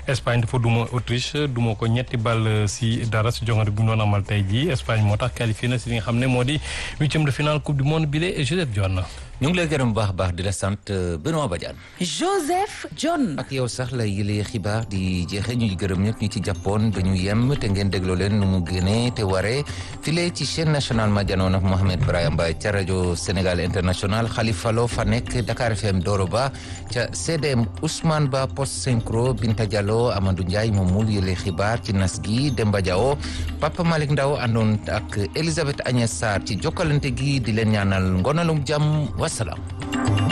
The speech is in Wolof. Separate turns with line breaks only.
Espagne dafa duma Autriche duma ko ñetti ball si dara si jongante bu ñu doon amal tey jii Espagne moo tax qualifié na si li nga xam ne moo di huitième de finale coupe du monde bi la Joseph Dione.
ñu ngi lay gërëm bu baax a baax di la sant Benoît Badiane.
Joseph John.
ak yow sax la yëlee xibaar di jeexee ñu gërëm ñëpp ñu ci jàppoon ba ñu yem te ngeen dégloo leen nu mu génnee te waree file ci chaîne nationale ma janoon ak Mohamed Brahim Mbaye ca rajo Sénégal international Khalifa Lo fa nekk Dakar FM Doro Ba ca CDM Ousmane Ba post synchro Binta Diallo Amadou Ndiaye moom mul yëlee xibaar ci nas gi Demba Diawo Papa Malick Ndaw àndoon ak Elisabeth Agnès Sarr ci jokkalante gi di leen ñaanal ngonalum jàmm wasalaam